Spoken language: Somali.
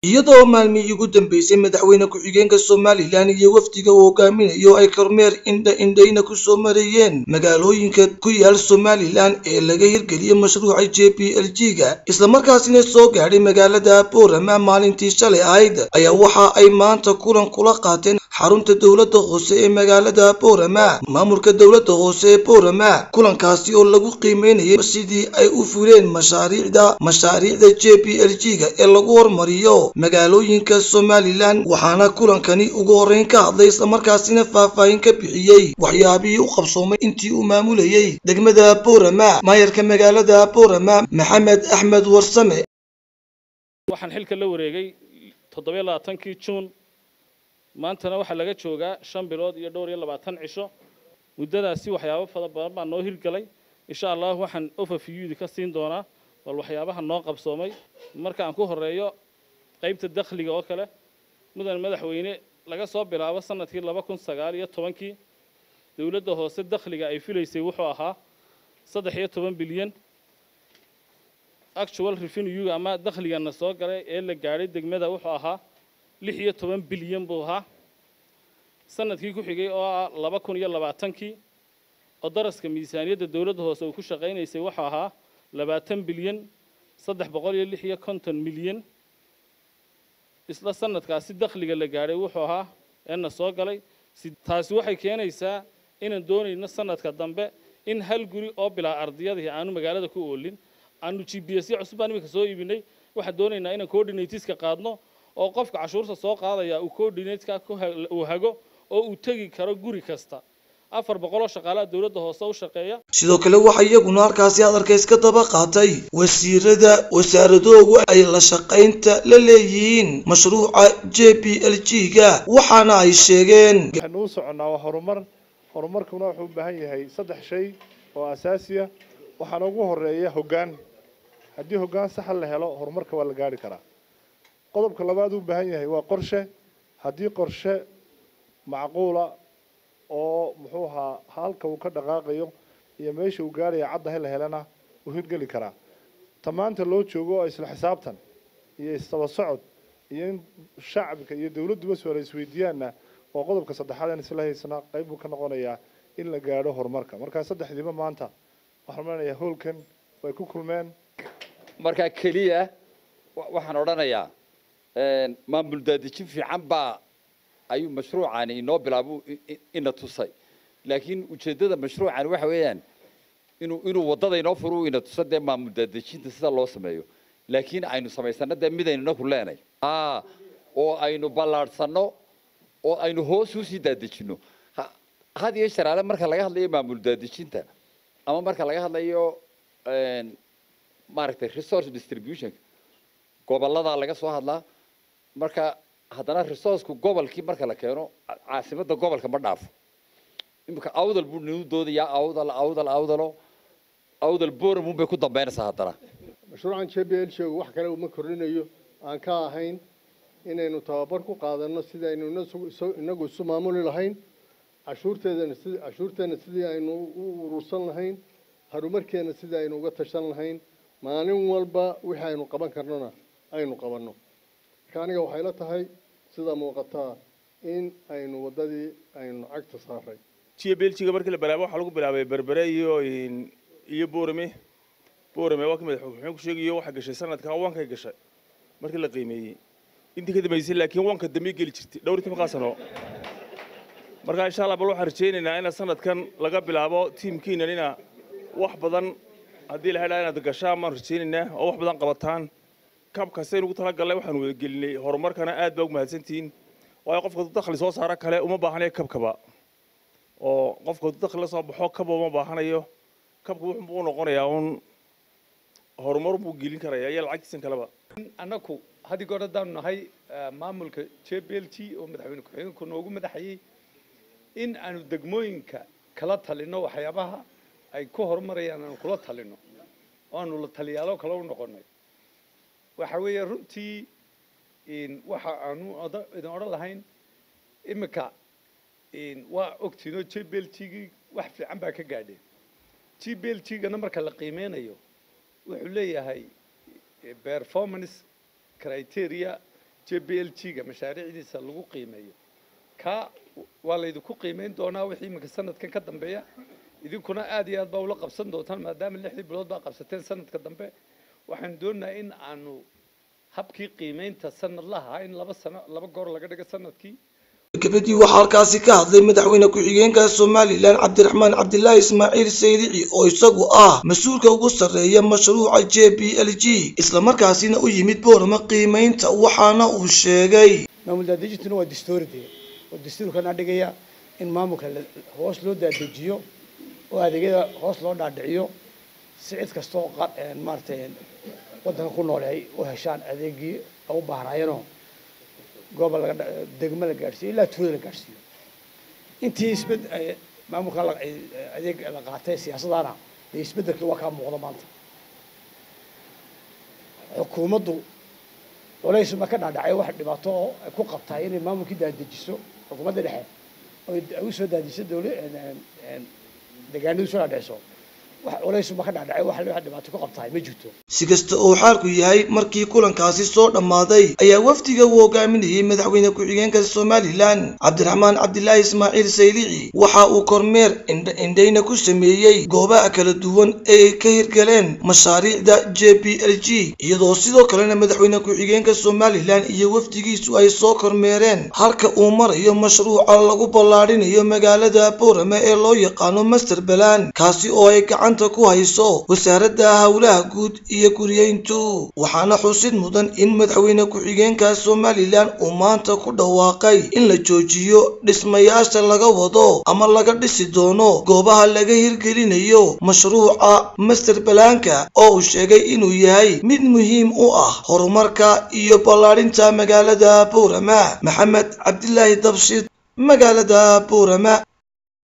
iyadoo maalmihii ugu dambeysay madaxweyne ku-xigeenka somalilan iyo wafdiga uu hogaaminayo ay kormeer indha indhayna ku soo marayeen magaalooyinka ku yaal somalilan ee laga hirgeliyey mashruuca j p l g ga islamarkaasina soo gaadhay magaalada boorama maalintii shalay ahayd ayaa waxa ay maanta kulan kula qaateen xarunta dowladda hoose ee magaalada boorama maamulka dowladda hoose ee boorama kulankaasi oo lagu qiimeynayay sidii ay u fuleen mashaariicda mashaariicda j p l g ga ee lagu hormariyo magaalooyinka somalilan waxaana kulankani ugu horreyn ka hadlay islamarkaasina faahfaahin ka bixiyey waxyaabihii u qabsoomay intii uu maamulayey degmada boorama maayarka magaalada boorama maxamed axmed warsame waxaan xilka la wareegay toddobiyo labaatankii juun maantana waxaa laga joogaa shan bilood iyo dhowr iyo labaatan cisho muddadaasi waxyaabo fara badan baa noo hirgalay insha allah waxaan overviewdi ka siin doonaa bal waxyaabaha noo qabsoomay marka aan ku horeeyo qaybta dakhliga oo kale mudan madaxweyne laga soo bilaabo sanadkii laba kun sagaal iyo tobankii dowladda hoose dakhliga ay filaysay wuxuu ahaa saddex iyo toban bilyan actual revenue ama dakhligana soo galay ee la gaadhay degmada wuxuu ahaa lix iyo toban bilyan buu ahaa sanadkii ku xigay oo ah laba kun iyo labaatankii oo daraska miisaaniyadda dowladda hoose uu ku shaqaynaysay wuxuu ahaa labaatan bilyan saddex boqol iyo lix iyo konton milyan isla sanadkaasi dakhliga la gaadhay wuxuu ahaa eena soo galay taasi waxay keenaysaa inaan doonayno sanadka dambe in hal guri oo bilaa ardiyadii aanu magaalada ku oolin aanu g b s cusub baan iminka soo iibinay waxaan doonaynaa inaan coordinatiska qaadno oo qofka cashuurta soo qaadaya uu coordinateska uu hago oo uu tegi karo guri kasta afar boqoloo shaqaalaha dowladda hoose u shaqeeya sidoo kale waxaa iyaguna halkaasi hadalka iska daba qaatay wasiirada wasaaradoogu ay la shaqaynta la leeyihiin mashruuca j p l g ga waxaana ay sheegeen waxaynu u soconnaa waa horumar horumarkuna wuxuu u baahan yahay saddex shay oo asaasiya waxaana ugu horeeya hoggaan haddii hoggaan saxa la helo horumarka waa la gaari karaa qodobka labaad uu baahan yahay waa qorshe haddii qorshe macquula oo muxuu ahaa halka uu ka dhaqaaqayo iyo meesha uu gaaraya caddahay la helana uu hirgeli karaa ta maanta loo joogo oo isla xisaabtan iyo isdaba socod iyo in shacabka iyo dowladduba su-aala isweydiiyaanna waa qodobka saddexaad aan isla haysana qayb buu ka noqonayaa in la gaadho horumarka markaa saddexdiiba maanta waxaan odhanayaa howlkan way ku kulmeen markaa keliya waxaan odhanayaa maamul daadejin fiican baa ayuu mashruucani inoo bilaabo ina tusay laakiin ujeeddada mashruucani waxa weeyaan inuu inuu waddada inoo furu ina tuso dee maamul daadejinta sida loo sameeyo laakiin aynu samaysano dee midaynuna ku leenay oo aynu ballaadhsanno oo aynu hoos usii daadejinno had iyo sharaale marka laga hadlayo maamul daadejinta ama marka laga hadlayo maaragtay resource distributionka gobolladaa laga soo hadlaa marka haddana resourceku gobolkii marka la keeno caasimadda gobolka ma dhaafo imika awdal buu ninu doodayaa awdal awdal awdalo awdal boramun bay ku dambeynaysaa haddana mashruucan j b l sheegu wax kale uma kordhinayo aan ka ahayn inaynu tababar ku qaadanno sidii aynu inagu isu maamuli lahayn cashuurteedana sid cashuurteena sidii aynu u urursan lahayn horumarkeena sidii aynu uga tashan lahayn maalin walba wixii aynu qaban karnona aynu qabanno marka aniga waxay la tahay sida muuqataa in aynu waddadii aynu cagta saaray jiya beljiga markii la bilaabo waxaa lagu bilaabay berbere iyo iyo boorame boorame waa ka madaxweyne ku sheegayo waxaa gashay sanadka wankay gashay markii la qiimeeyey intii ka dambeysay laakiin wanka dambe geli jirtay dhowr iyo tobankaa sano marka insha allah bal waxaan rajaynaynaa ina sanadkan laga bilaabo tiimkiinan ina wax badan haddii la helaa inaad gashaan baan rajaynaynaa oo wax badan qabataan kabkastaynu ugu talagalnay waxaanu wada gelinay horumarkana aad baa ugu mahadsantihiin waayo qofka dakhli soo saaro kale uma baahanayo kabkaba oo qofka dakhli la soo baxo kaba uma baahanayo kabka wuxuu u noqonayaa uun horumar buu gelin karaya iyo lacagtiisan kaleba annaku haddii goor haddaanu nahay maamulka j b l t oo madaxweyne ku-xigeenku noogu madaxayey in aanu degmooyinka kala talino waxyaabaha ay ku horumarayaan aanu kula talino oo aanu la taliyaalo kale u noqonay waxa weeye runtii waxa aanu idin odhan lahayn iminka waa ogtiinoo j b l t gii wax fiican baa ka gaadheen j b l t gana marka la qiimeynayo wuxuu leeyahay performance criteria j b l g ga mashaariicdiisa lagu qiimeeyo kaa waa laydinku qiimeyn doonaa wixii iminka sanadkan ka dambeeya idinkuna aad iyo aad baa ula qabsan doontaan maadaama lixdii bilood baa qabsateen sanadka dambe waxaan doonayaa in aanu habkii qiimeynta sanadlaha in laba sano laba goor laga dhigo sanadkii gabadii waxaa halkaasi ka hadlay madaxweyne ku-xigeenka somalilan cabdiraxmaan cabdilaahi ismaaciil saydici oo isagu ah mas-uulka ugu sarreeya mashruuca j b l g islamarkaasina u yimid boorama qiimeynta waxaana uu sheegay maamul daadejintuna waa dastuuri dee oo dastuurkana dhigaya in maamulka hoos loo daadejiyo oo adeegyada hoos loo dhaadhiciyo si cid kastoo maaratay waddanka ku nool ay u heshaan adeegii u baahnaayeenoo gooba laga degmo la gaadhsiiyo ilaa tuulada la gaadhsiiyo intii isbed maamulka adeeg la qaatay siyaasadana dee isbeddelkii waa kaa muuqda maanta xukuumaddu culays ma ka dhaadhacay wax dhibaato oo ay ku qabtaa inay maamulkii daadejiso xukuumadda dhexe oo ay usoo daadiso dawla deegaanadu soo dhaadhiciso wax culays ma ka dhaadhacay wax wax dhibaato ku qabtaa ma jirto si kasta oo xaalku yahay markii kulankaasi soo dhammaaday ayaa wafdiga uu hogaaminayay madaxweyne ku-xigeenka somalilan cabdiraxmaan cabdilaahi ismaaciil saydici waxa uu kormeer indha-indhayna ku sameeyey goobaha kala duwan ee ay ka hirgaleen mashaariicda j b l g iyadoo sidoo kalena madaxweyne ku-xigeenka somalilan iyo wafdigiisu ay soo kormeereen halka uu marayo mashruuca lagu ballaadhinayo magaalada boorame ee loo yaqaano master balan kaasi oo ay gacanta ku hayso wasaaradda howlaha guud iyo guriyeyntu waxaana xusid mudan in madaxweyne ku-xigeenka somalilan uu maanta ku dhawaaqay in la joojiyo dhismayaasha laga wado ama laga dhisi doono goobaha laga hirgelinayo mashruuca master balaanka oo uu sheegay inuu yahay mid muhiim u ah horumarka iyo ballaadhinta magaalada boorama maxamed cabdilaahi dabshid magaalada boorama